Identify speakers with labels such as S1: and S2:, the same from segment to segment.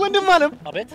S1: ወንድም አለም
S2: አቤት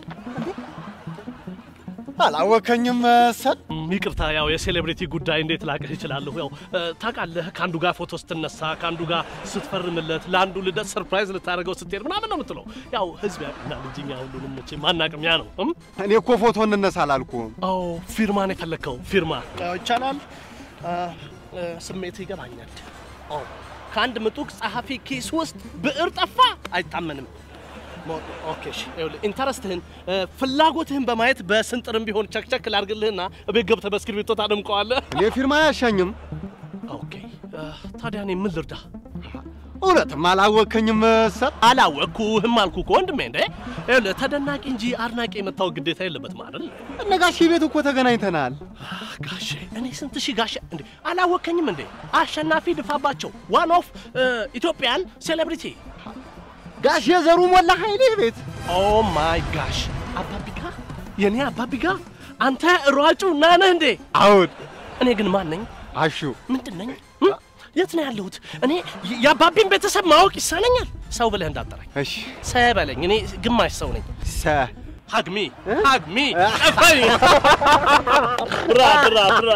S1: አላወከኝም መሰል።
S2: ም፣ ይቅርታ ያው የሴሌብሪቲ ጉዳይ እንዴት ላቅህ ይችላለሁ። ያው እ፣ ታውቃለህ ከአንዱ ጋር ፎቶ ስትነሳ ከአንዱ ጋር ስትፈርምለት ለአንዱ ልደት ሰርፕራይዝ ልታደርገው ስትሄድ ምናምን ነው የምትለው። ያው ህዝብ ያውቅናል እንጂ እኛ ሁሉንም መቼ ማናቅም ያ ነው እም?
S1: እኔ እኮ ፎቶ እንነሳ አላልኩም።
S2: አዎ ፊርማን የፈለግከው ፊርማ ይቻላል። ስሜት ይገባኛል። አዎ ከአንድ ምጡቅ ጸሐፊ ኪስ ውስጥ ብዕር ጠፋ አይታመንም። ሞ- ኦኬ እሺ፣ ይኸውልህ ኢንተረስትህን እ፣ ፍላጎትህን በማየት በስንጥርም ቢሆን ቸክቸክ ላድርግልህና እቤት ገብተህ በእስክሪብቶ ታደምቀዋለህ።
S1: እኔ ፊርማ አያሻኝም።
S2: ኦኬ እ፣ ታዲያ እኔ ምን ልርዳ?
S1: እውነትም አላወከኝም መሰል።
S2: አላወቅኩህም አልኩህ እኮ ወንድሜ። እንዴ ይኸውልህ ተደናቂ እንጂ አድናቂ የመታወቅ ግዴታ የለበትም አይደል?
S1: እነ ጋሼ ቤት እኮ ተገናኝተናል።
S2: ጋሼ እኔ ስንት ሺህ ጋሼ እንዴ አላወከኝም እንዴ? አሸናፊ ድፋባቸው ዋን ኦፍ ኢትዮጵያን ሴሌብሪቲ
S1: ጋሼ ዘሩ ሞላ ኃይሌ ቤት
S2: ኦ ማይ ጋሽ አባቢጋ የኔ አባቢጋ አንተ ሯጩ ና ነህ እንዴ?
S1: አሁን
S2: እኔ ግን ማን ነኝ?
S1: አሹ
S2: ምንድን ነኝ? እ? የት ነው ያለሁት? እኔ የ- የአባቢን ቤተሰብ ማወቅ ይሳነኛል። ሰው ብለህ እንዳጠራኝ
S1: እሺ
S2: ሰ በለኝ። እኔ ግማሽ ሰው ነኝ።
S1: ሰ
S2: ሀግሚ ሀግሚ ጠፋኝ። ብራ ብራ ብራ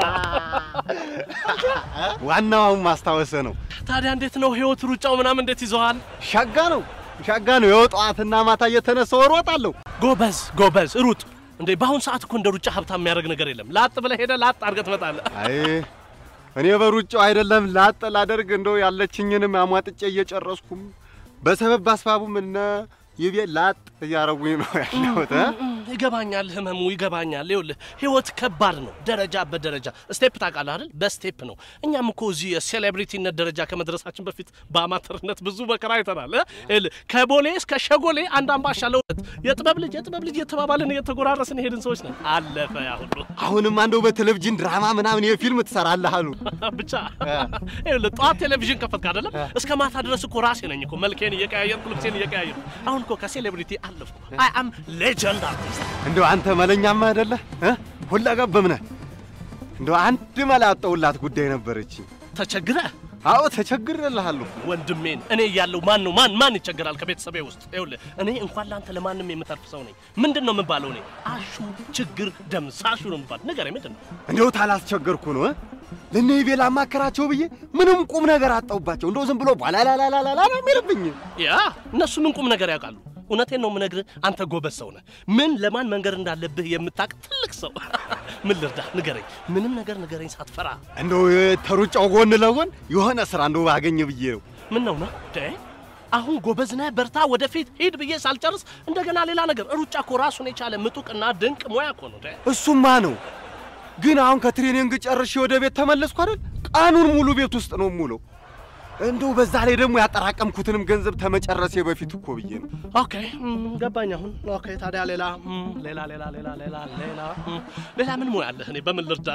S1: ዋናው አሁን ማስታወሰ ነው።
S2: ታዲያ እንዴት ነው ህይወት? ሩጫው ምናምን እንዴት ይዘዋል?
S1: ሻጋ ነው ሻጋ ነው። የጠዋትና ማታ እየተነሳው እሮጣለሁ።
S2: ጎበዝ ጎበዝ ሩጥ። እንዴ በአሁን ሰዓት እኮ እንደ ሩጫ ሀብታም የሚያደርግ ነገር የለም። ላጥ ብለህ ሄደህ ላጥ አድርገህ ትመጣለህ።
S1: አይ እኔ በሩጫው አይደለም ላጥ ላደርግ እንደው ያለችኝንም አሟጥጬ እየጨረስኩም በሰበብ አስባቡም እነ ይቤ ላጥ እያረጉኝ ነው ያለሁት እ?
S2: ይገባኛል፣ ህመሙ ይገባኛል። ይኸውልህ ህይወት ከባድ ነው፣ ደረጃ በደረጃ ስቴፕ ታውቃለህ አይደል? በስቴፕ ነው። እኛም እኮ እዚህ የሴሌብሪቲነት ደረጃ ከመድረሳችን በፊት በአማተርነት ብዙ መከራ አይተናል። እ? ይኸውልህ ከቦሌ እስከ ሸጎሌ አንድ አምባሻ ለሁለት የጥበብ ልጅ የጥበብ ልጅ የተባባልን እየተጎራረስን የሄድን ሰዎች ነን። አለፈ ያ ሁሉ
S1: አሁንም አንደው በቴሌቪዥን ድራማ ምናምን የፊልም ትሰራለህ አሉ።
S2: ብቻ ይኸውልህ ጠዋት ቴሌቪዥን ከፈትክ አይደለም እስከ ማታ ድረስ እኮ ራሴ ነኝ እኮ መልኬን እየቀያየርኩ ልብሴን እየቀያየርኩ አሁን እኮ ከሴሌብሪቲ አለፍኩ። አይ አም ሌጀንድ አርቲስት።
S1: እንደው አንተ መለኛማ አይደለህ እ? ሁለገብም ነህ። እንደው አንድ መላ ያጣሁላት ጉዳይ ነበረች።
S2: ተቸግረ
S1: አዎ ተቸግሬልሃለሁ።
S2: ወንድሜን እኔ እያለሁ ማን ነው ማን ማን ይቸገራል? ከቤተሰቤ ውስጥ ይኸውልህ እኔ እንኳን ለአንተ ለማንም የምተርፍ ሰው ነኝ። ምንድን ነው የምባለው? እኔ አሹ ችግር ደምሳሹ ነው የምባል። ንገረኝ፣ ምንድን ነው?
S1: እንደው ታላስቸገርኩ ነው እ? ለእነ ይቤ ላማከራቸው ብዬ ምንም ቁም ነገር አጣሁባቸው። እንደው ዝም ብሎ ባላላላላላ ነው የሚልብኝ።
S2: ያ እነሱ ምን ቁም ነገር ያውቃሉ? እውነቴን ነው የምነግርህ። አንተ ጎበዝ ሰው ነህ። ምን ለማን መንገር እንዳለብህ የምታውቅ ትልቅ ሰው። ምን ልርዳ? ንገረኝ፣ ምንም ነገር ንገረኝ ሳትፈራ።
S1: እንደው ተሩጫው ጎን ለጎን የሆነ ስራ እንደው ባገኝ ብዬ ነው።
S2: ምን ነው ነው ደ አሁን ጎበዝ ነህ፣ በርታ፣ ወደፊት ሂድ ብዬ ሳልጨርስ እንደገና ሌላ ነገር። ሩጫ እኮ ራሱን የቻለ ምጡቅና ድንቅ ሙያ እኮ ነው። ደ
S1: እሱማ ነው። ግን አሁን ከትሬኒንግ ጨርሼ ወደ ቤት ተመለስኩ አይደል? ቀኑን ሙሉ ቤት ውስጥ ነው የምውለው። እንደው በዛ ላይ ደግሞ ያጠራቀምኩትንም ገንዘብ ተመጨረሴ በፊት እኮ ብዬ ነው።
S2: ኦኬ እም፣ ገባኝ አሁን። ኦኬ ታዲያ ሌላ እም፣ ሌላ ሌላ ሌላ ሌላ ሌላ እም፣ ሌላ ምን ሙያ አለህ? እኔ በምን ልርዳ?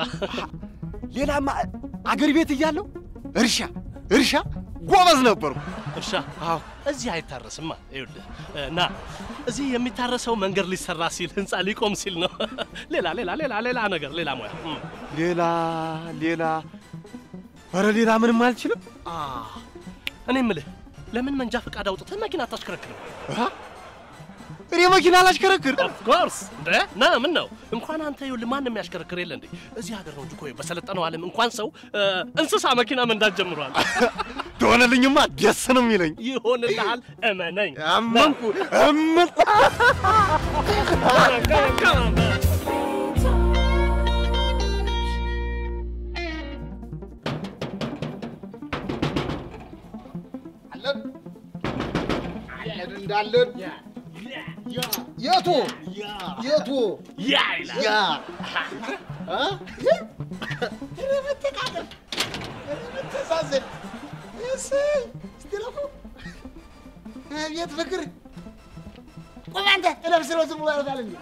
S1: ሌላማ አገር ቤት እያለሁ እርሻ እርሻ ጎበዝ ነበርኩ።
S2: እርሻ
S1: አዎ
S2: እዚህ አይታረስማ። ይኸውልህ እ፣ ና እዚህ የሚታረሰው መንገድ ሊሰራ ሲል ህንፃ ሊቆም ሲል ነው። ሌላ ሌላ ሌላ ሌላ ነገር ሌላ ሙያ እም።
S1: ሌላ ሌላ ኧረ ሌላ ምንም አልችልም።
S2: አ እኔ የምልህ ለምን መንጃ ፈቃድ አውጥተህ መኪና አታሽከረክርም?
S1: አ? እኔ መኪና አላሽከረክር።
S2: ኦፍ ኮርስ እንደ ና ምን ነው እንኳን አንተ ይኸውልህ ማንም የሚያሽከረክር የለ እንዴ እዚህ ሀገር ነው እንጂ እኮ በሰለጠነው ዓለም እንኳን ሰው እ፣ እንስሳ መኪና መንዳት ጀምሯል።
S1: ትሆነልኝማ ደስ ነው የሚለኝ።
S2: ይሆንልሃል፣ እመነኝ።
S1: አመንኩ እምን
S3: አለን አለን እንዳለን የቱ የቱ
S2: ያ ይላል።
S3: ያ እ? ኧረ መተቃቀፍ ኧረ መተዛዘን እሰይ እስቲ ረፉ አቤት ፍቅር ቆይ አንተ እለብስ ነው ዝም ብሎ ያልፋል እንዴ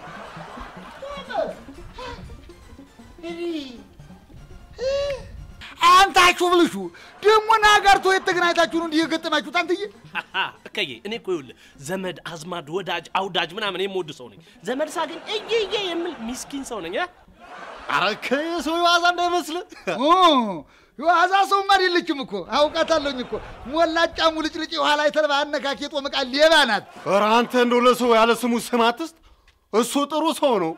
S3: አንታችሁ ብልሹ ደግሞ ናጋርቶ የተገናኝታችሁ ነው እንዲህ የገጠማችሁት አንትዬ
S2: እከዬ እኔ እኮ ይኸውልህ ዘመድ አዝማድ ወዳጅ አውዳጅ ምናምን የምወድ ሰው ነኝ። ዘመድ ሳገኝ እየየ የምል ሚስኪን ሰው ነኝ። እ?
S1: ኧረ ከሰው የዋዛ እንዳይመስልህ።
S3: ኦ፣ የዋዛ ሰውማ አይደለችም እኮ አውቃታለሁኝ እኮ ሞላጫ ሙልጭልጭ የኋላ የተልባ አነካኪ የጦም ዕቃ ሌባ ናት።
S1: ኧረ አንተ እንደው ለሰው ያለ ስሙ ስም አትስጥ። እሱ ጥሩ ሰው ነው።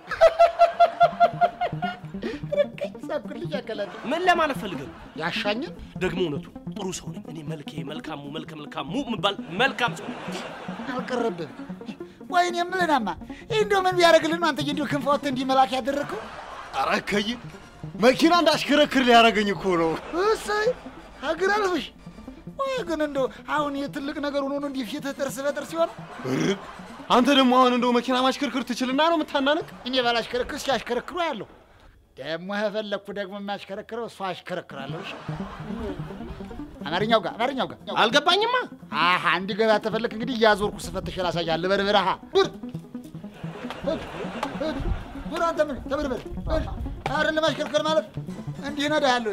S3: ርቅኝ ሳኩልኝ አከላት
S2: ምን ለማለት ፈልገህ ነው?
S3: ያሻኝን
S2: ደግሞ እውነቱ ጥሩ ሰው ነኝ እኔ። መልኬ መልካሙ መልከ መልካሙ የምባል መልካም ሰው ነኝ።
S3: አልቀረብም። ወይኔ የምልናማ ይህ እንደው ምን ቢያደርግልን ነው አንተ እንዲሁ ክንፍ ወጥተህ እንዲህ መላክ ያደረግከው?
S1: ኧረ እከይ መኪና እንዳሽከረክር ሊያደርገኝ እኮ ነው።
S3: እሰይ ሀገር አልፍሽ። ወይ ግን እንደው አሁን የትልቅ ነገር ሆኖ ነው እንዲህ ፊትህ ጥርስ በጥርስ ሲሆን
S1: እርግ አንተ ደግሞ አሁን እንደው መኪና ማሽከርከር ትችልና ነው የምታናንቅ?
S3: እኔ ባላሽከረክር ሲያሽከረክሩ ያለሁ ደግሞ ከፈለግኩ ደግሞ የሚያሽከረክረው እሷ አሽከረክራለሁ። እሺ አማርኛው ጋር አማርኛው ጋር
S2: አልገባኝማ።
S3: አሀ እንዲገባ ተፈለክ እንግዲህ እያዞርኩ ስፈትሽ ላሳያለህ። በርብረሃ ዱር ዱር አንተ ምን ተበርበር አይደለም ማሽከርከር ማለት እንዲህ ነዳሃለሁ።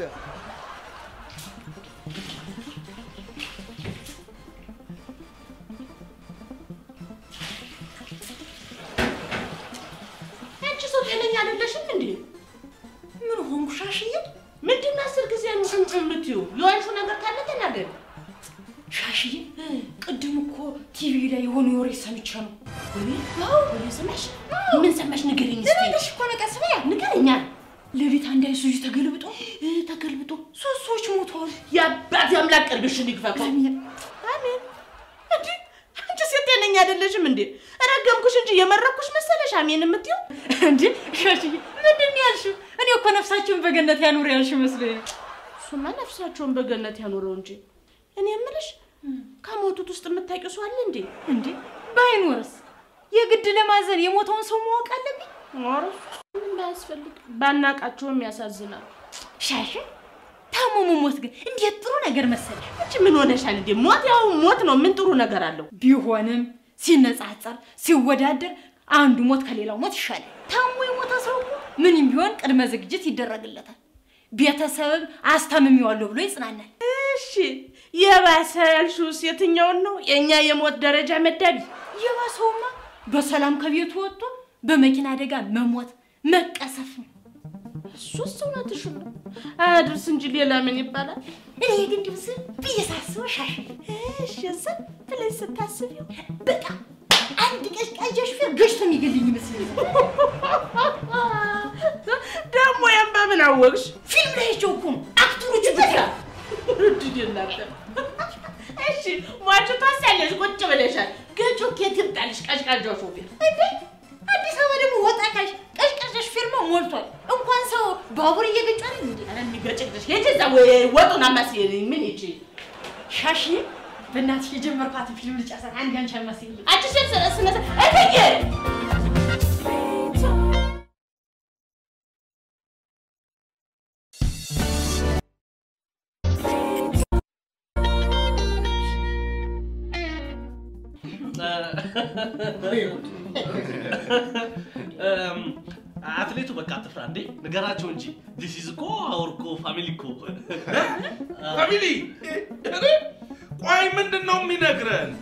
S4: አንቺ ሰው ጤነኛ አይደለሽም እንዴ? ምን ሆንኩ? ሻሽዬ ምንድን ነው አስር ጊዜ ነው እንትን የምትይው? የዋልሽው ነገር ካለ ተናገሪ። ሻሽዬ ቅድም እኮ ቲቪ ላይ የሆነ ወሬ ሰምቼ ነው። አዎ ወሬ ሰማሽ? ምን ሰማሽ? ንገሪኝ እስኪ። ልበልሽ እኮ ነው። ቀስ በያ ንገረኛ። ሌሊት አንድ አይሱዙ ተገልብጦ ተገልብጦ ሶስት ሰዎች ሞተዋል። የአባት አምላክ ቀልብሽን ይክፈፈው። አሜን እንዴ አንቺ ሴት ጤነኛ አይደለሽም እንዴ? ረገምኩሽ እንጂ የመረኩሽ መሰለሽ አሜን የምትይው
S5: እንዴ ሻሽዬ ምንድን ነው ያልሽው? እኔ እኮ ነፍሳቸውን በገነት ያኑር ያልሽ መስሎኝ።
S4: እሱማ ነፍሳቸውን በገነት ያኖረው እንጂ እኔ የምልሽ ከሞቱት ውስጥ የምታውቂው ሰው አለ እንዴ?
S5: እንዴ ባይኖርስ የግድ ለማዘን የሞተውን ሰው ማወቅ አለብኝ?
S4: ኧረ እሱ ምንም ባያስፈልግ ባናቃቸውም ያሳዝናል።
S5: ሻሽ ታሞ መሞት ግን እንዴት ጥሩ ነገር መሰለሽ።
S4: አንቺ ምን ሆነሻል እንዴ? ሞት ያው ሞት ነው። ምን ጥሩ ነገር አለው?
S5: ቢሆንም ሲነጻጸር ሲወዳደር አንዱ ሞት ከሌላው ሞት ይሻላል። ታሞ የሞተ ሰው እኮ ምንም ቢሆን ቅድመ ዝግጅት ይደረግለታል። ቤተሰብም አስታምሜዋለሁ ብሎ ይጽናናል።
S4: እሺ የባሰ ያልሽውስ የትኛውን ነው? የእኛ የሞት ደረጃ መዳቢ
S5: የባሰውማ በሰላም ከቤቱ ወጥቶ በመኪና አደጋ መሞት መቀሰፍ ነው።
S4: እሱስ እውነትሽን ነው። አያድርስ እንጂ ሌላ ምን ይባላል?
S5: እኔ ግን ድምፅ ብዬ ሳስበው ሻሽ
S4: እሺ ዝም ብለሽ ስታስቢው
S5: በቃ አንድ ቀዥቃዣ ሹፌር ገጭቶ የሚገልኝ ይመስለኛል።
S4: ደግሞ ያን በምን አወቅሽ?
S5: ፊልም ላይ አይቼው እኮ ነው አክተሮቹ ብቻ
S4: ርድድ እናንተ። እሺ ሟቹ ታሳለሽ፣ ቁጭ ብለሻል። ገጮ ኬት ይምጣልሽ? ቀዥቃዣው ሾፌር
S5: እንዴ አዲስ አበባ ደግሞ ወጣ ካሽ ቀዥቃዣ ሹፌርማ ሞልቷል። እንኳን ሰው ባቡር እየገጫ ነው እንዴ
S4: ኧረ የሚገጭልሽ ሄጅ እዛ ወይ ወጡን አማስይልኝ። ምን ይቺ
S5: ሻሽ በእናትሽ የጀመርኳትን ፊልም ልጨርሳት። አንድ አንቺ አልመስልኝ
S4: አንቺ ሴት ስነ ስነ እትዬ
S2: አትሌቱ በቃ አትፍራ እንዴ፣ ንገራቸው እንጂ ዲስ ኢዝ እኮ አወር እኮ ፋሚሊ እኮ
S6: ፋሚሊ እኔ ቆይ ምንድን ነው የሚነግረን?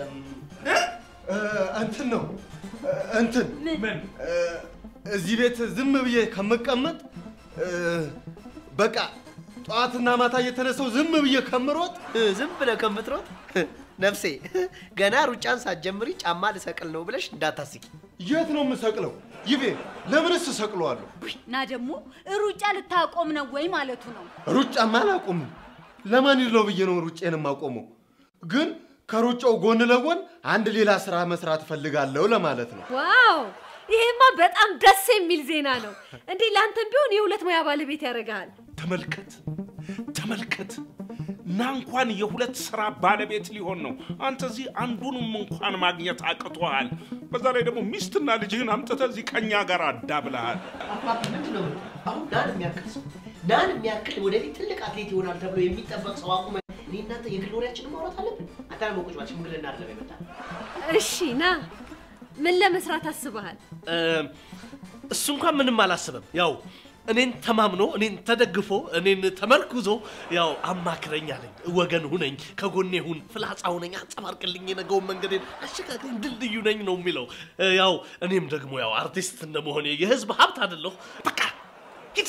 S1: እንትን ነው እንትን
S6: ምን
S1: እ፣ እዚህ ቤት ዝም ብዬ ከምቀመጥ እ፣ በቃ ጠዋትና ማታ እየተነሳው ዝም ብዬ ከምሮጥ
S7: ዝም ብለህ ከምትሮጥ ነፍሴ ገና ሩጫን ሳትጀምሪ ጫማ ልሰቅል ነው ብለሽ እንዳታስቂ።
S1: የት ነው የምሰቅለው? ይቤ ለምንስ እሰቅለዋለሁ?
S8: እና ደግሞ ሩጫ ልታቆም ነው ወይ ማለቱ ነው።
S1: ሩጫማ አላቆምም። ለማን ይለው ብዬ ነው ሩጬን የማቆመው። ግን ከሩጫው ጎን ለጎን አንድ ሌላ ስራ መስራት እፈልጋለሁ ለማለት ነው።
S9: ዋው! ይሄማ በጣም ደስ የሚል ዜና ነው። እንዴ ለአንተም ቢሆን የሁለት ሙያ ባለቤት ያደርግሃል።
S6: ተመልከት ተመልከት ና እንኳን የሁለት ስራ ባለቤት ሊሆን ነው። አንተ እዚህ አንዱንም እንኳን ማግኘት አቅቶሃል። በዛ ላይ ደግሞ ሚስትና ልጅህን አምጥተህ እዚህ ከኛ ጋር አዳብለሃል።
S7: አባቢ ምንድን ነው አሁን ናን የሚያክል ሰው ናን የሚያክል ወደፊት ትልቅ አትሌት ይሆናል ተብሎ የሚጠበቅ ሰው አቁመ እኔ እናንተ የግል ወሬያችንን ማውራት አለብን። አንተ ደግሞ ቁጭ በል፣ ሽምግልና አይደለም የመጣ
S9: እሺ ና፣ ምን ለመስራት አስበሃል?
S2: እሱ እንኳን ምንም አላስብም። ያው እኔን ተማምኖ እኔን ተደግፎ እኔን ተመርኩዞ ያው አማክረኝ አለኝ። ወገን ሁነኝ፣ ከጎኔ ሁን፣ ፍላጻ ሁነኝ፣ አንጸባርቅልኝ፣ የነገውን መንገዴን አሸጋግረኝ፣ ድልድዩ ነኝ ነው የሚለው። ያው እኔም ደግሞ ያው አርቲስት እንደመሆኔ የህዝብ ሀብት አይደለሁ። በቃ ሂድ አንተ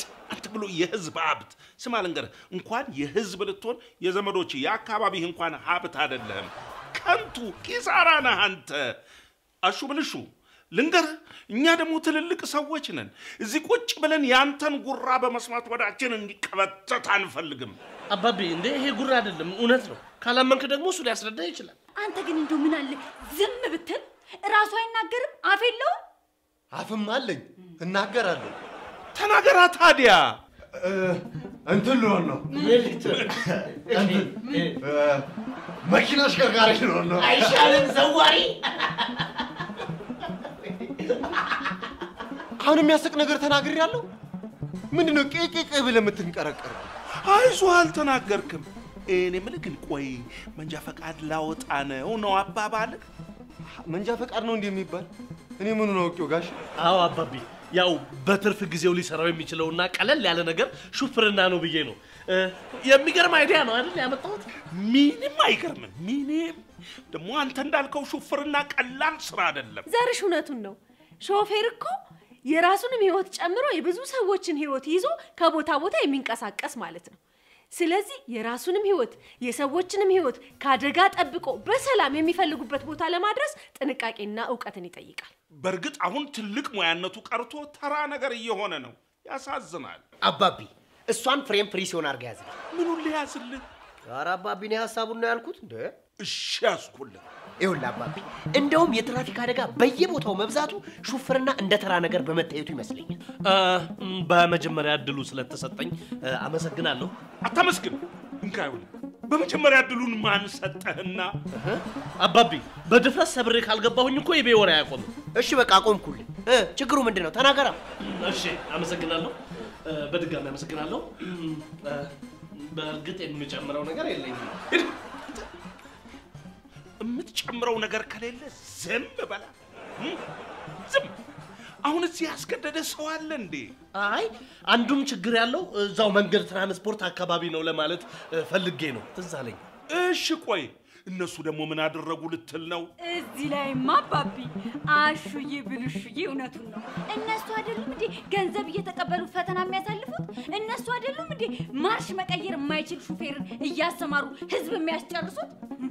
S6: ብሎ የህዝብ ሀብት ስማ ልንገርህ፣ እንኳን የህዝብ ልትሆን የዘመዶች የአካባቢህ እንኳን ሀብት አይደለህም። ከንቱ ኪሳራ ነህ አንተ። አሹ ብልሹ ልንገርህ፣ እኛ ደግሞ ትልልቅ ሰዎች ነን። እዚህ ቁጭ ብለን ያንተን ጉራ በመስማት ወዳችን እንዲቀበተት አንፈልግም።
S2: አባቤ እንዴ ይሄ ጉራ አይደለም፣ እውነት ነው። ካላመንክ ደግሞ እሱ ሊያስረዳ ይችላል።
S8: አንተ ግን እንደው ምን አለ ዝም ብትል እራሱ አይናገርም? አፍ የለውም?
S1: አፍም አለኝ እናገራለሁ።
S6: ተናገራ ታዲያ።
S1: እንትን ልሆን ነው እንትን እ፣ መኪና አሽከርካሪ ልሆን ነው።
S7: አይሻልም ዘዋሪ?
S1: አሁን የሚያስቅ ነገር ተናግሬያለሁ። ምንድን ነው ቄቄቄ ብለህ የምትንቀረቀር?
S6: አይዞህ አልተናገርክም። እኔ የምልህ ግን ቆይ መንጃ ፈቃድ ላወጣ ነው ነው አባባልህ?
S1: መንጃ ፈቃድ ነው እንዲህ የሚባል? እኔ ምኑን አውቄው ጋሽ?
S2: አዎ አባቤ፣ ያው በትርፍ ጊዜው ሊሰራው የሚችለውና ቀለል ያለ ነገር ሹፍርና ነው ብዬ ነው። እ፣ የሚገርም አይዲያ ነው አይደል ያመጣሁት?
S6: ምንም አይገርምም። ምንም ደግሞ አንተ እንዳልከው ሹፍርና ቀላል ስራ አይደለም።
S9: ዘርሽ እውነቱን ነው። ሾፌር እኮ የራሱንም ህይወት ጨምሮ የብዙ ሰዎችን ህይወት ይዞ ከቦታ ቦታ የሚንቀሳቀስ ማለት ነው። ስለዚህ የራሱንም ህይወት የሰዎችንም ህይወት ከአደጋ ጠብቆ በሰላም የሚፈልጉበት ቦታ ለማድረስ ጥንቃቄና እውቀትን ይጠይቃል።
S6: በእርግጥ አሁን ትልቅ ሙያነቱ ቀርቶ ተራ ነገር እየሆነ ነው። ያሳዝናል።
S7: አባቢ እሷን ፍሬም ፍሪ ሲሆን አድርጋ ያዝልኝ።
S6: ምኑን ሊያዝልህ?
S7: ኧረ አባቢ እኔ ሀሳቡን ነው ያልኩት። እንደ
S6: እሺ ያዝኩልህ።
S7: ይኸውልህ አባቢ እንደውም የትራፊክ አደጋ በየቦታው መብዛቱ ሹፍርና እንደ ተራ ነገር በመታየቱ ይመስለኛል።
S2: እ፣ ም፣ በመጀመሪያ እድሉ ስለተሰጠኝ እ፣ አመሰግናለሁ።
S6: አታመስግን። እንካ ይኸውልህ፣ በመጀመሪያ እድሉን ማን ሰጠህና?
S2: አባቢ በድፍረት ሰብሬ ካልገባሁኝ እኮ የቤ ወሬ አያቆምም።
S7: እሺ በቃ አቆምኩልህ። እ፣ ችግሩ ምንድን ነው? ተናገራ።
S2: እሺ አመሰግናለሁ። እ፣ በድጋሚ አመሰግናለሁ። እም፣ እ፣ በእርግጥ የምጨምረው ነገር የለኝም።
S6: ሂድ። የምትጨምረው ነገር ከሌለ ዝም በላ። እም? ዝም። አሁን እዚህ ያስገደደ ሰው አለ እንዴ?
S2: አይ አንዱም ችግር ያለው እዛው መንገድ ትራንስፖርት አካባቢ ነው ለማለት እ፣ ፈልጌ ነው። ትዝ አለኝ።
S6: እሺ ቆይ እነሱ ደግሞ ምን አደረጉ ልትል ነው?
S8: እዚህ ላይማ አባቢ አሹዬ ብልሹዬ እውነቱን ነው። እነሱ አይደሉም እንዴ ገንዘብ እየተቀበሉ ፈተና የሚያሳልፉት? እነሱ አይደሉም እንዴ ማርሽ መቀየር የማይችል ሹፌርን እያሰማሩ ህዝብ የሚያስጨርሱት?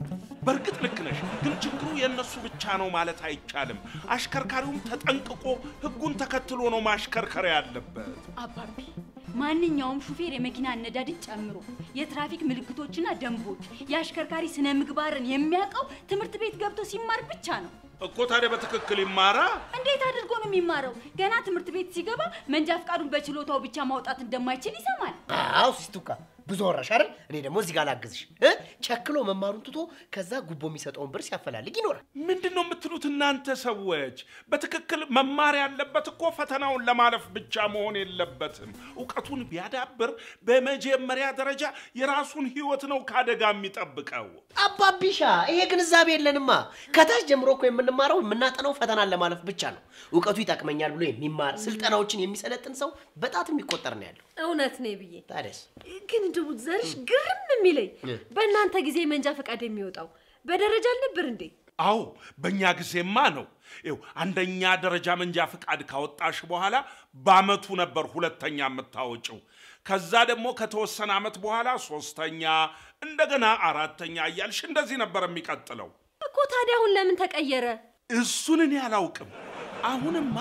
S6: በእርግጥ ልክ ነሽ፣ ግን ችግሩ የእነሱ ብቻ ነው ማለት አይቻልም። አሽከርካሪውም ተጠንቅቆ ህጉን ተከትሎ ነው ማሽከርከር ያለበት።
S8: አባቢ ማንኛውም ሹፌር የመኪና አነዳድን ጨምሮ የትራፊክ ምልክቶችና ደንቦች፣ የአሽከርካሪ ስነ ምግባርን የሚያውቀው ትምህርት ቤት ገብቶ ሲማር ብቻ ነው።
S6: እኮ ታዲያ በትክክል ይማራ።
S8: እንዴት አድርጎ ነው የሚማረው? ገና ትምህርት ቤት ሲገባ መንጃ ፈቃዱን በችሎታው ብቻ ማውጣት እንደማይችል ይሰማል።
S7: አዎ ሲስቱካ ብዙ ወራሽ አይደል? እኔ ደግሞ እዚህ ጋር ላግዝሽ። እ? ቸክሎ መማሩን ትቶ ከዛ ጉቦ የሚሰጠውን ብር ሲያፈላልግ ይኖራል።
S6: ምንድን ነው የምትሉት እናንተ ሰዎች? በትክክል መማር ያለበት እኮ ፈተናውን ለማለፍ ብቻ መሆን የለበትም። እውቀቱን ቢያዳብር በመጀመሪያ ደረጃ የራሱን ህይወት ነው ከአደጋ የሚጠብቀው።
S7: አባቢሻ ይሄ ግንዛቤ የለንማ። ከታች ጀምሮ እኮ የምንማረው የምናጠናው ፈተናን ለማለፍ ብቻ ነው። እውቀቱ ይጠቅመኛል ብሎ የሚማር ስልጠናዎችን የሚሰለጥን ሰው በጣት የሚቆጠር ነው ያለው።
S9: እውነት ነው ብዬ
S7: ታዲያስ
S9: ግን እንደው ዘርሽ ግርም የሚለኝ በእናንተ ጊዜ መንጃ ፈቃድ የሚወጣው በደረጃ አልነበር እንዴ?
S6: አዎ በእኛ ጊዜማ ነው። ይኸው አንደኛ ደረጃ መንጃ ፈቃድ ካወጣሽ በኋላ በአመቱ ነበር ሁለተኛ የምታወጭው። ከዛ ደግሞ ከተወሰነ አመት በኋላ ሶስተኛ፣ እንደገና አራተኛ እያልሽ እንደዚህ ነበር የሚቀጥለው።
S9: እኮ ታዲያ አሁን ለምን ተቀየረ?
S6: እሱን እኔ አላውቅም። አሁንማ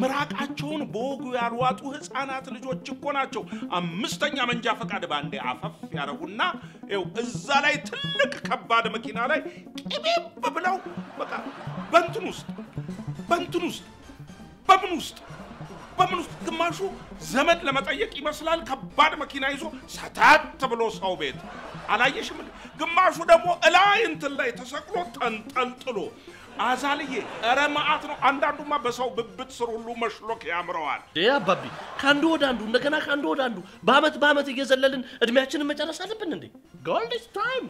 S6: ምራቃቸውን በወጉ ያልዋጡ ህፃናት ልጆች እኮ ናቸው አምስተኛ መንጃ ፈቃድ ባንዴ አፈፍ ያደረጉና ይኸው እዛ ላይ ትልቅ ከባድ መኪና ላይ ቅቤብ ብለው በቃ በንትን ውስጥ በንትን ውስጥ በምን ውስጥ በምን ውስጥ ግማሹ ዘመድ ለመጠየቅ ይመስላል ከባድ መኪና ይዞ ሰታት ብሎ ሰው ቤት አላየሽም? እንዴ? ግማሹ ደግሞ እላይ እንትን ላይ ተሰቅሎ ተንጠልጥሎ አዛልዬ፣ ኧረ መዓት ነው። አንዳንዱማ በሰው ብብት ስር ሁሉ መሽሎክ ያምረዋል።
S2: ዴ አባቢ ከአንዱ ወደ አንዱ እንደገና ከአንዱ ወደ አንዱ በአመት በአመት እየዘለልን እድሜያችንን መጨረስ አለብን እንዴ? ጎልድ ታይም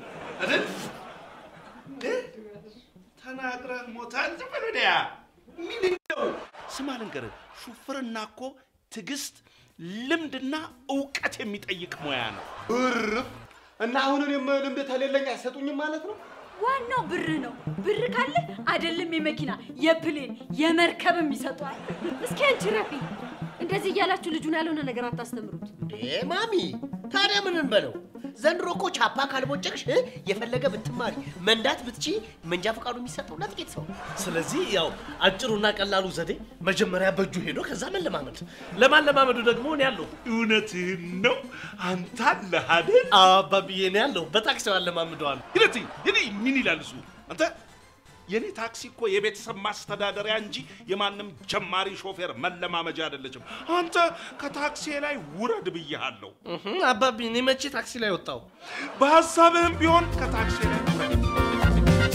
S6: ተናግረህ ሞታል። ዝም በል ወዲያ። ምን ነው ስማ፣ ልንገርህ፣ ሹፍርና እኮ ትዕግስት፣ ልምድና እውቀት የሚጠይቅ ሙያ ነው።
S1: እርፍ እና አሁን እኔም ልምድ ተሌለኝ አይሰጡኝም ማለት ነው?
S8: ዋናው ብር ነው። ብር ካለ አይደለም የመኪና የፕሌን የመርከብም ይሰጧል።
S9: እስኪ አንቺ ረፊ፣ እንደዚህ እያላችሁ ልጁን ያልሆነ ነገር አታስተምሩት።
S7: እንዴ ማሚ፣ ታዲያ ምን እንበለው? ዘንድሮ እኮ ቻፓ ካልቦጨቅሽ እ፣ የፈለገ ብትማሪ መንዳት ብትቺ መንጃ ፈቃዱ የሚሰጠው ለጥቂት ሰው ነው።
S2: ስለዚህ ያው አጭሩና ቀላሉ ዘዴ መጀመሪያ በእጁ ሄዶ ከዛ መለማመድ። ለማለማመዱ ደግሞ እኔ ያለሁ
S6: እውነትህን ነው። አንተ አለህ አይደል?
S2: አባብዬ እኔ ያለሁ በታክሲው አለማምደዋል።
S6: ሂደት ሂድ። ምን ይላል እሱ? አንተ የኔ ታክሲ እኮ የቤተሰብ ማስተዳደሪያ እንጂ የማንም ጀማሪ ሾፌር መለማመጃ አይደለችም። አንተ ከታክሲ ላይ ውረድ ብያሃለሁ።
S2: አባቢ እኔ መቼ ታክሲ ላይ ወጣው?
S6: በሀሳብህም ቢሆን ከታክሲ ላይ ውረድ።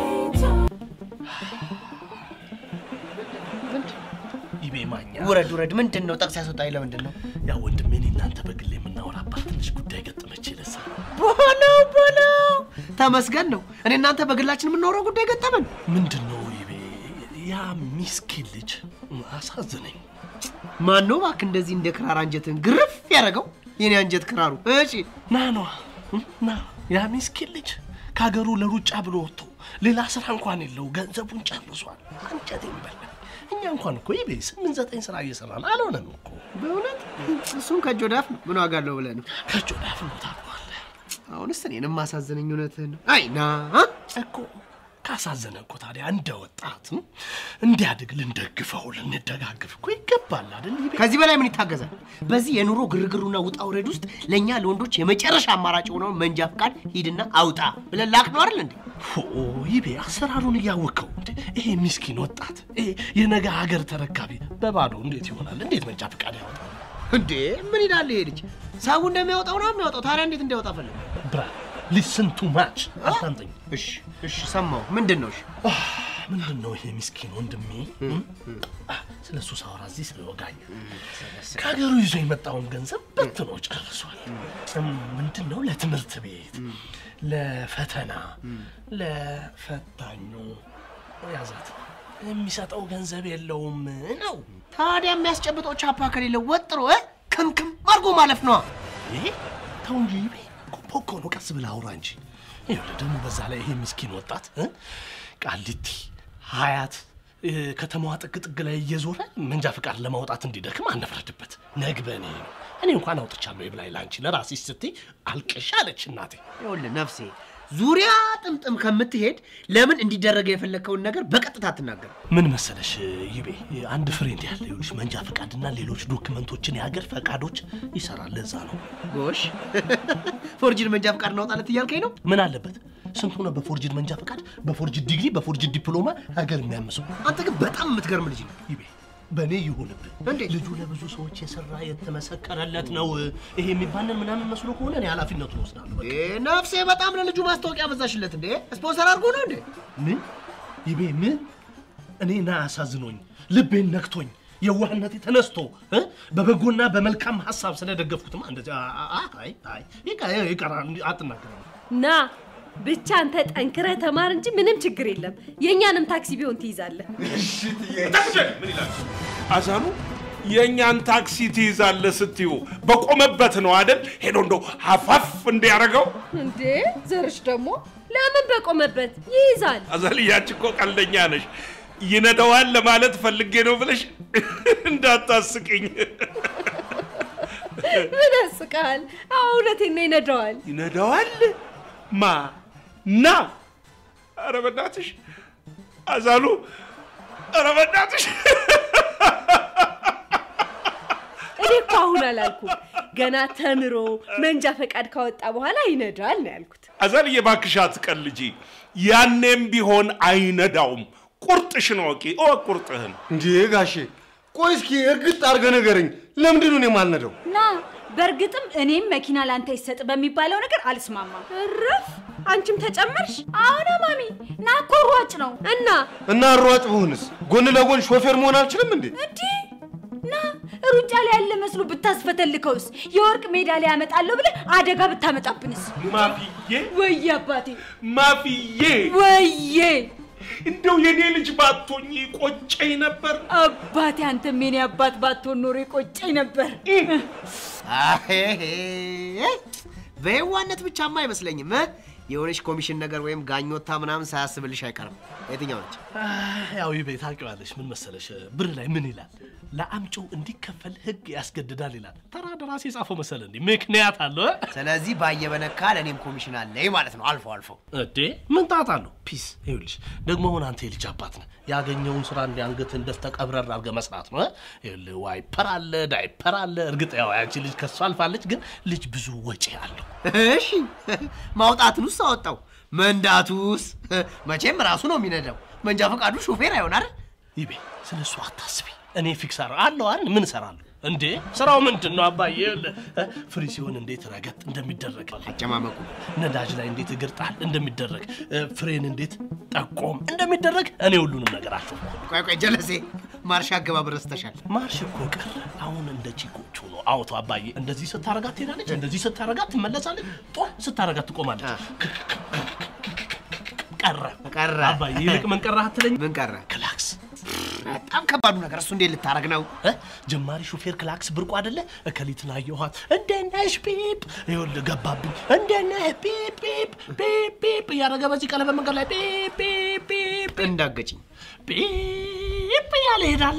S2: ይቤ ማኛ
S7: ውረድ ውረድ። ምንድን ነው ጠቅስ ያስወጣኝ? ለምንድን ነው?
S2: ያ ወንድሜ እኔ እናንተ በግል የምናወራባት ትንሽ ጉዳይ ገጠመች ይለሳ
S7: ቦለው ቦለው፣ ተመስገን ነው። እኔ እናንተ በግላችን የምናወራው ጉዳይ ገጠመን።
S2: ምንድን ነው ይቤ ያ ሚስኪን ልጅ አሳዝነኝ።
S7: ማን ነው እባክህ እንደዚህ እንደ ክራር አንጀትን ግርፍ ያደረገው? የኔ አንጀት ክራሩ። እሺ
S2: ና ነዋ ና ያ ሚስኪን ልጅ ከሀገሩ ለሩጫ ብሎ ወጥቶ ሌላ ስራ እንኳን የለው ገንዘቡን ጨርሷል። አንጀቴን በላኝ። እኛ እንኳን እኮ ይቤ ስምንት ዘጠኝ ስራ እየሰራን አልሆነም እኮ
S7: በእውነት እሱም ከእጅ ወደ አፍ ነው። ምን ዋጋ አለው ብለህ ነው?
S2: ከእጅ ወደ አፍ ነው ታውቀዋለህ
S7: አሁንስ እኔንም ማሳዘነኝ እውነትህን ነው። አይ ና
S2: እኮ ካሳዘነ እኮ ታዲያ እንደ ወጣት ም፣ እንዲያድግ ልንደግፈው ልንደጋግፍ እኮ ይገባል አይደል ይቤ
S7: ከዚህ በላይ ምን ይታገዛል? በዚህ የኑሮ ግርግሩና ውጣ ውረድ ውስጥ ለእኛ ለወንዶች የመጨረሻ አማራጭ የሆነውን መንጃ ፍቃድ ሂድና አውጣ ብለን ላክ ነው አይደል እንዴ?
S2: ኦ ይቤ አሰራሩን እያወቀው እንዴ ይሄ ሚስኪን ወጣት ይሄ የነገ ሀገር ተረካቢ በባዶ እንዴት ይሆናል? እንዴት መንጃ ፈቃድ ያወጣል?
S7: እንዴ ምን ይላል ይሄ ልጅ? ሰው እንደሚያወጣው ነው የሚያወጣው። ታዲያ እንዴት እንዲያወጣ ፈለገ?
S2: ብራ ሊስን ቱ ማች አታንጠኝ።
S7: እሺ እሺ፣ ሰማሁ። ምንድን ነው? እሺ
S2: ምንድን ነው ይሄ ምስኪን ወንድሜ ስለ እሱ ሳወራ እዚህ ስለወጋኝ ከሀገሩ ይዞ የመጣውን ገንዘብ በትኖ ጨርሷል። እም፣ ምንድን ነው ለትምህርት ቤት፣ ለፈተና፣ ለፈታኙ ያዛት የሚሰጠው ገንዘብ የለውም ነው።
S7: ታዲያ የሚያስጨብጠው ቻፓ ከሌለው ወጥሮ እ ክምክም አድርጎ ማለፍ ነዋ።
S2: ይሄ ተው እንጂ ይቤ ፖኮ ነው። ቀስ ብለህ አውራ እንጂ። ይኸውልህ ደግሞ በዛ ላይ ይሄ ምስኪን ወጣት እ ቃሊቲ ሀያት እ፣ ከተማዋ ጥግ ጥግ ላይ እየዞረ መንጃ ፈቃድ ለማውጣት እንዲደክም አንፍረድበት። ነግበኔ ነው። እኔ እንኳን አውጥቻለሁ ይብላኝ ለአንቺ ለራስሽ ስትይ አልቅሽ አለች እናቴ።
S7: ይኸውልህ ነፍሴ ዙሪያ ጥምጥም ከምትሄድ ለምን እንዲደረገ የፈለግከውን ነገር በቀጥታ አትናገር።
S2: ምን መሰለሽ ይቤ አንድ ፍሬንድ ያለ ይኸውልሽ መንጃ ፈቃድና ሌሎች ዶክመንቶችን የሀገር ፈቃዶች ይሰራል። ለዛ ነው
S7: ጎሽ ፎርጅድ መንጃ ፈቃድ እናውጣለት እያልከኝ ነው?
S2: ምን አለበት ስንት ሆነ በፎርጅድ መንጃ ፈቃድ፣ በፎርጅድ ዲግሪ፣ በፎርጅድ ዲፕሎማ ሀገር የሚያምሰው
S7: አንተ ግን በጣም የምትገርም ልጅ ነው።
S2: ይቤ በእኔ ይሁንብህ።
S7: እንዴት?
S2: ልጁ ለብዙ ሰዎች የሰራ የተመሰከረለት ነው። ይሄ የሚባንን ምናምን መስሎ ከሆነ እኔ ኃላፊነቱን ወስዳለሁ። በቃ።
S7: እ፣ ነፍሴ በጣም ለልጁ ማስታወቂያ በዛሽለት እንዴ? ስፖንሰር አድርጎ ነው እንዴ?
S2: ምን ይቤ ምን እኔ ና አሳዝኖኝ ልቤን ነክቶኝ የዋህነቴ ተነስቶ እ? በበጎና በመልካም ሀሳብ ስለደገፍኩትማ እንደዚህ አ- አ- አ- አይ አይ ይቀ- ይቀራል አትናገረም።
S9: ና ብቻ አንተ ጠንክረህ ተማር እንጂ ምንም ችግር የለም። የእኛንም ታክሲ ቢሆን ትይዛለህ።
S6: ታክሲን ምን ይላል አዛኑ? የእኛን ታክሲ ትይዛለህ ስትዩ በቆመበት ነው አይደል? ሄዶ እንደው ሀፋፍ እንዲያደርገው
S9: እንዴ ዘርሽ ደግሞ ለምን በቆመበት ይይዛል?
S6: አዛልያች እኮ ቀልደኛ ነሽ። ይነዳዋል ለማለት ፈልጌ ነው ብለሽ እንዳታስቅኝ።
S9: ምን ያስቃል? አዎ እውነቴን ነው ይነዳዋል።
S6: ይነዳዋል? ማ ና? ኧረ በእናትሽ አዛሉ፣ ኧረ በእናትሽ
S9: እኔ እኮ አሁን አላልኩም። ገና ተምሮ መንጃ ፈቃድ ካወጣ በኋላ ይነዳል ነው ያልኩት።
S6: አዛልዬ እባክሽ አትቀልጂ። ያኔም ቢሆን አይነዳውም። ቁርጥሽን ወቂ፣ እወቅ ቁርጥህን።
S1: እንዴ ጋሼ፣ ቆይ እስኪ እርግጥ አድርገህ ንገረኝ። ለምንድን ነው እኔ የማልነዳው?
S8: ና በእርግጥም እኔም መኪና ላንተ ይሰጥ በሚባለው ነገር አልስማማም።
S9: እረፍ! አንቺም ተጨመርሽ
S8: አሁን ማሚ ና እኮ ሯጭ ነው
S9: እና
S1: እና ሯጭ ብሆንስ ጎን ለጎን ሾፌር መሆን አልችልም እንዴ?
S8: እንዲህ ና ሩጫ ላይ ያለ መስሎ ብታስፈተልከውስ የወርቅ ሜዳሊያ ያመጣለሁ ብለህ አደጋ ብታመጣብንስ?
S6: ማፍዬ
S8: ወየ አባቴ
S6: ማፍዬ፣
S8: ወዬ
S6: እንደው የኔ ልጅ ባቶኝ ቆጨኝ ነበር።
S8: አባቴ አንተም የኔ አባት ባትሆን ኖሮ የቆጨኝ ነበር።
S7: አሄሄ፣ በየዋነት ብቻማ አይመስለኝም እ? የሆነች ኮሚሽን ነገር ወይም ጋኞታ ምናምን ሳያስብልሽ አይቀርም። የትኛው ነች?
S2: ያው ይቤ ታውቂዋለሽ። ምን መሰለሽ ብር ላይ ምን ይላል? ለአምጪው እንዲከፈል ህግ ያስገድዳል ይላል። ተራ ደራሲ የጻፈው መሰለ እንዴ? ምክንያት አለው እ?
S7: ስለዚህ ባየበነካ ለእኔም ኮሚሽን አለኝ ማለት ነው። አልፎ አልፎ
S2: እዴ ምን ጣጣ አለው? ፒስ ይኸውልሽ፣ ደግሞ አሁን አንተ የልጅ አባት ነህ። ያገኘውን ስራ እንዲ አንገትህን ደፍተህ ቀብረር አድርገህ መስራት ነው። እ? ይኸውልህ ዋይፐር አለ፣ ዳይፐር አለ። እርግጥ ያው ያንቺ ልጅ ከሱ አልፋለች፣ ግን ልጅ ብዙ ወጪ አለው።
S7: እሺ ማውጣትንስ አወጣው፣ መንዳቱስ መቼም ራሱ ነው የሚነዳው። መንጃ ፈቃዱ ሾፌር አይሆን አይደል?
S2: ይቤ ስለ እሱ አታስቢ። እኔ ፊክስ አረ አለው አይደል? ምን እሰራለሁ እንዴ? ስራው ምንድን ነው አባዬ? ይኸውልህ፣ እ? ፍሪ ሲሆን እንዴት ረገጥ እንደሚደረግ
S7: አጨማመቁ
S2: ነዳጅ ላይ እንዴት እግር ጣል እንደሚደረግ እ፣ ፍሬን እንዴት ጠቆም እንደሚደረግ እኔ ሁሉንም ነገር አቸው
S7: ቆይ ቆይ ጀለሴ ማርሽ አገባብ ረስተሻል።
S2: ማርሽ እኮ ቀረ። አሁን እንደ ቺኮቹ ነው። አውቶ አባዬ እንደዚህ ስታረጋት ትሄዳለች፣ እንደዚህ ስታረጋት ትመለሳለች፣ ጦ ስታረጋት ትቆማለች። ቀረ
S7: ቀረ
S2: አባዬ። ይልቅ ምን ቀረ አትለኝ?
S7: ምን ቀረ?
S2: ክላክስ
S7: በጣም ከባዱ ነገር እሱ እንዴት ልታረግ ነው?
S2: እ? ጀማሪ ሹፌር ክላክስ ብርቁ አይደለ? እከሊትን አየኋት፣ እንዴት ነሽ ፒፕ፣ ይኸውልህ ገባብኝ፣ እንዴት ነህ ፒፕ ፒፕ ፒፕ ፒፕ እያደረገ በዚህ ቀለበት መንገድ ላይ ፒፕ ፒፕ ፒፕ
S7: እንዳገጭኝ
S2: ፒፕ እያለ ይሄዳላ።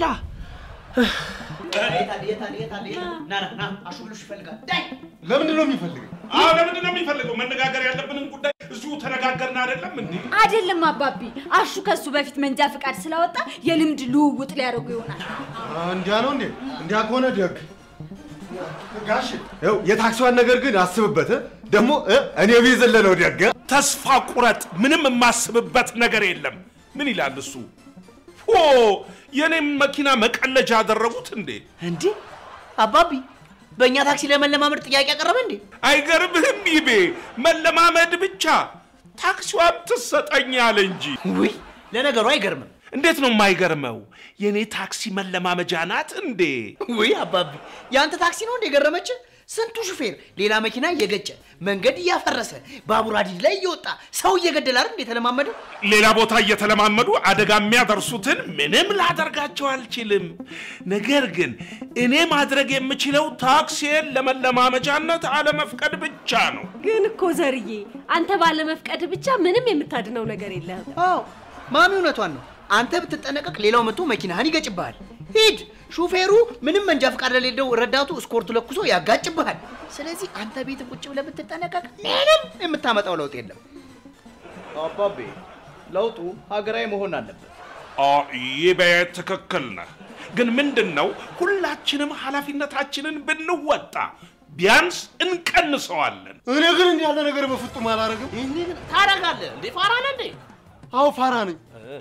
S1: ለምንድን ነው የሚፈልገው?
S6: አዎ ለምንድን ነው የሚፈልገው? መነጋገር ያለብንን ጉዳይ እዚሁ ተነጋገርን አይደለም እንዴ?
S8: አይደለም አባቢ፣ አሹ ከሱ በፊት መንጃ ፈቃድ ስላወጣ የልምድ ልውውጥ ሊያደርጉ ይሆናል።
S1: እንዲያ ነው እንዴ? እንዲያ ከሆነ ደግ ጋሽ ይኸው የታክሲዋን ነገር ግን አስብበት እ? ደግሞ እ? እኔ ቢዝል ነው ደግ
S6: ተስፋ ቁረጥ። ምንም የማስብበት ነገር የለም። ምን ይላል እሱ? ኦ የኔም መኪና መቀለጃ አደረጉት እንዴ?
S7: እንዴ አባቢ በእኛ ታክሲ ለመለማመድ ጥያቄ ያቀረበ እንዴ?
S6: አይገርምህም? ይቤ መለማመድ ብቻ ታክሲዋም ትሰጠኝ አለ እንጂ።
S7: ውይ ለነገሩ አይገርምም።
S6: እንዴት ነው የማይገርመው? የኔ ታክሲ መለማመጃ ናት እንዴ?
S7: ውይ አባቢ የአንተ ታክሲ ነው እንደ ገረመች? ስንቱ ሹፌር ሌላ መኪና እየገጨ መንገድ እያፈረሰ ባቡር ሀዲድ ላይ እየወጣ ሰው እየገደለ አይደል እንደ የተለማመደው?
S6: ሌላ ቦታ እየተለማመዱ አደጋ የሚያደርሱትን ምንም ላደርጋቸው አልችልም። ነገር ግን እኔ ማድረግ የምችለው ታክሲን ለመለማመጃነት አለመፍቀድ ብቻ ነው።
S9: ግን እኮ ዘርዬ አንተ ባለመፍቀድ ብቻ ምንም የምታድነው ነገር የለህም።
S7: አዎ ማሚ እውነቷን ነው። አንተ ብትጠነቀቅ ሌላው መጥቶ መኪናህን ይገጭብሃል። ሂድ ሹፌሩ ምንም መንጃ ፈቃድ ለሌለው ረዳቱ እስኮርቱ ለኩሶ ያጋጭብሃል። ስለዚህ አንተ ቤት ቁጭ ብለህ ብትጠነቀቅ ምንም የምታመጣው ለውጥ የለም።
S10: አባቤ ለውጡ ሀገራዊ መሆን አለበት።
S6: አ ይቤ ትክክል ነህ። ግን ምንድን ነው ሁላችንም ኃላፊነታችንን ብንወጣ ቢያንስ እንቀንሰዋለን።
S1: እኔ ግን እንዲህ ያለ ነገር በፍጹም አላደርግም።
S2: ታረጋለህ እንዴ? ፋራ ነህ እንዴ?
S1: አዎ ፋራ ነኝ።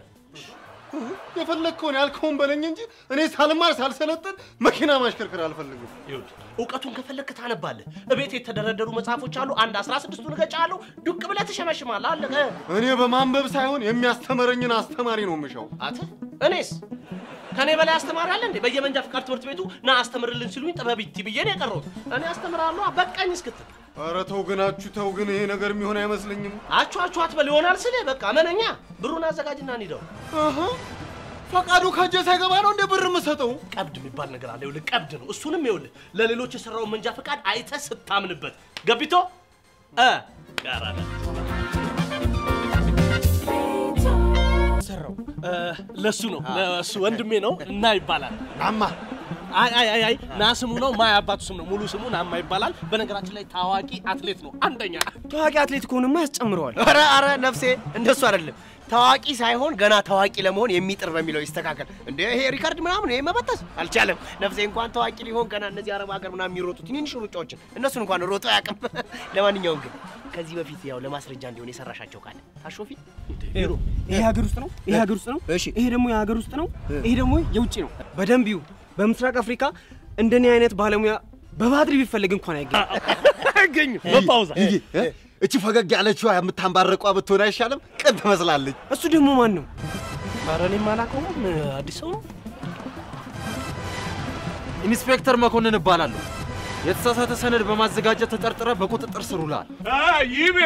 S1: የፈለግከውን ያልከውን በለኝ እንጂ እኔ ሳልማር ሳልሰለጥን መኪና ማሽከርከር አልፈልግም።
S2: ይኸውልህ እውቀቱን ከፈለግክ ታነባለህ። እቤት የተደረደሩ መጽሐፎች አሉ። አንድ አስራ ስድስቱን እገጫለሁ። ዱቅ ብለህ ትሸመሽማለህ። አለቀ።
S1: እኔ በማንበብ ሳይሆን የሚያስተምረኝን አስተማሪ ነው የምሻው።
S2: አተ እኔስ ከኔ በላይ አስተማሪ አለ እንዴ? በየመንጃ ፍቃድ ትምህርት ቤቱ ና አስተምርልን ሲሉኝ ጥበቢቲ ብዬ ነው የቀረሁት። እኔ አስተምራለሁ በቃኝ እስክትል
S1: ኧረ ተው ግን አችሁ ተው ግን ይሄ ነገር የሚሆን አይመስለኝም።
S2: አችሁ አችሁ አትበል ይሆናል ስልህ በቃ መነኛ ብሩን አዘጋጅና እንሂደው።
S1: አሀ፣ ፈቃዱ ከእጄ ሳይገባ ነው እንደ ብር የምሰጠው?
S2: ቀብድ የሚባል ነገር አለ። ይኸውልህ ቀብድ ነው። እሱንም ይኸውልህ ለሌሎች የሰራውን መንጃ ፈቃድ አይተህ ስታምንበት ገቢቶ እ ቀራለ ሰራው እ፣ ለሱ ነው ለሱ ወንድሜ ነው እና ይባላል
S1: ናማ
S2: አይ አይ አይ አይ ና ስሙ ነው ማ አባቱ ስም ነው ሙሉ ስሙ ናማ ይባላል። በነገራችን ላይ ታዋቂ አትሌት ነው አንደኛ
S7: ታዋቂ አትሌት ከሆንማ ያስጨምረዋል። ኧረ ኧረ ነፍሴ እንደሱ አይደለም። ታዋቂ ሳይሆን ገና ታዋቂ ለመሆን የሚጥር በሚለው ይስተካከል። እንደ ይሄ ሪካርድ ምናምን ይሄ መበጠስ አልቻለም። ነፍሴ እንኳን ታዋቂ ሊሆን ገና እነዚህ አረብ ሀገር ምናምን የሚሮጡ ትንንሽ ሩጫዎችን እነሱን እንኳን ሮጦ አያውቅም። ለማንኛውም ግን ከዚህ በፊት ያው ለማስረጃ እንዲሆን የሰራሻቸው ካለ ታሾፊ
S11: ይሄ ሀገር ውስጥ ነው። ይሄ ሀገር ውስጥ ነው። ይሄ ደግሞ የሀገር ውስጥ ነው። ይሄ ደግሞ የውጭ ነው። በደንብ ይዩ። በምስራቅ አፍሪካ እንደኔ አይነት ባለሙያ በባድሪ ቢፈልግ እንኳን አይገኝ
S2: አይገኝም። በፓውዛ
S1: ይሄ እ? እቺ ፈገግ ያለችዋ የምታንባረቋ ብትሆን አይሻልም? ቅን ትመስላለች።
S11: እሱ ደግሞ ማን ነው?
S2: ኧረ እኔም አላውቀውም። አዲስ ሰው ነው።
S12: ኢንስፔክተር መኮንን እባላለሁ። የተሳሳተ ሰነድ በማዘጋጀት ተጠርጥረ በቁጥጥር ስር ውለሃል።
S6: ይቤ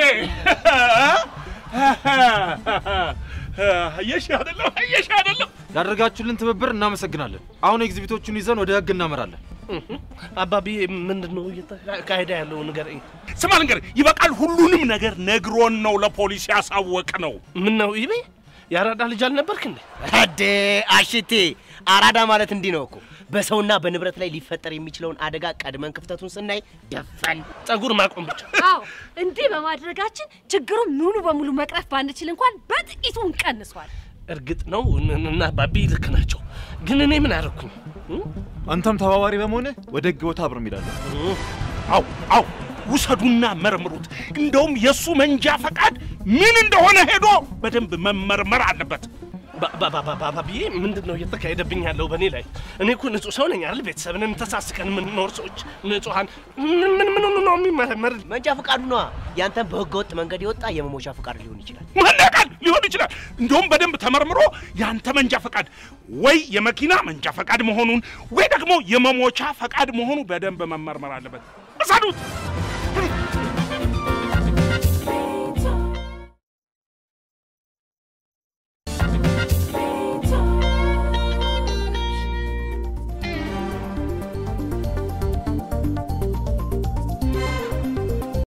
S6: አየሽ አይደለም አየሽ አይደለም
S12: ላደረጋችሁልን ትብብር እናመሰግናለን። አሁን ኤግዚቢቶቹን ይዘን ወደ ህግ እናመራለን።
S2: አባቢ ምንድን ነው እየተካሄደ ያለው ንገረኝ።
S6: ስማ ልንገርህ፣ ይበቃል። ሁሉንም ነገር ነግሮን ነው ለፖሊስ ያሳወቅ ነው።
S2: ምን ነው ይቤ ያራዳ ልጅ አልነበርክ እንዴ?
S7: አዴ አሽቴ አራዳ ማለት እንዲህ ነው እኮ። በሰውና በንብረት ላይ ሊፈጠር የሚችለውን አደጋ ቀድመን ክፍተቱን ስናይ ደፈን
S2: ጸጉር ማቆም ብቻ።
S9: አዎ እንዲህ በማድረጋችን ችግሩን ሙሉ በሙሉ መቅረፍ ባንችል እንኳን በጥቂቱ እንቀንሷል።
S2: እርግጥ ነው እን- እና ባቢ ልክ ናቸው። ግን እኔ ምን አደረኩኝ?
S12: አንተም ተባባሪ በመሆንህ ወደ ህግ ቦታ አብረን እንሄዳለን።
S6: አው አው ውሰዱና መርምሩት። እንደውም የእሱ መንጃ ፈቃድ ምን እንደሆነ ሄዶ በደንብ መመርመር አለበት።
S2: ባ- ባ- ባ- ባ- ባቢዬ ምንድን ነው እየተካሄደብኝ ያለው በእኔ ላይ? እኔ እኮ ንጹህ ሰው ነኝ አይደል? ቤተሰብንን ተሳስቀን የምንኖር ሰዎች ንጹሐን። ምን ምን ምን ነው የሚመረመር?
S7: መንጃ ፈቃዱ ነዋ። ያንተም በህገ ወጥ መንገድ የወጣ የመሞቻ ፈቃድ ሊሆን ይችላል።
S6: መለቃል ሊሆን ይችላል። እንደውም በደንብ ተመርምሮ ያንተ መንጃ ፈቃድ ወይ የመኪና መንጃ ፈቃድ መሆኑን ወይ ደግሞ የመሞቻ ፈቃድ መሆኑ በደንብ መመርመር አለበት። እሰዱት።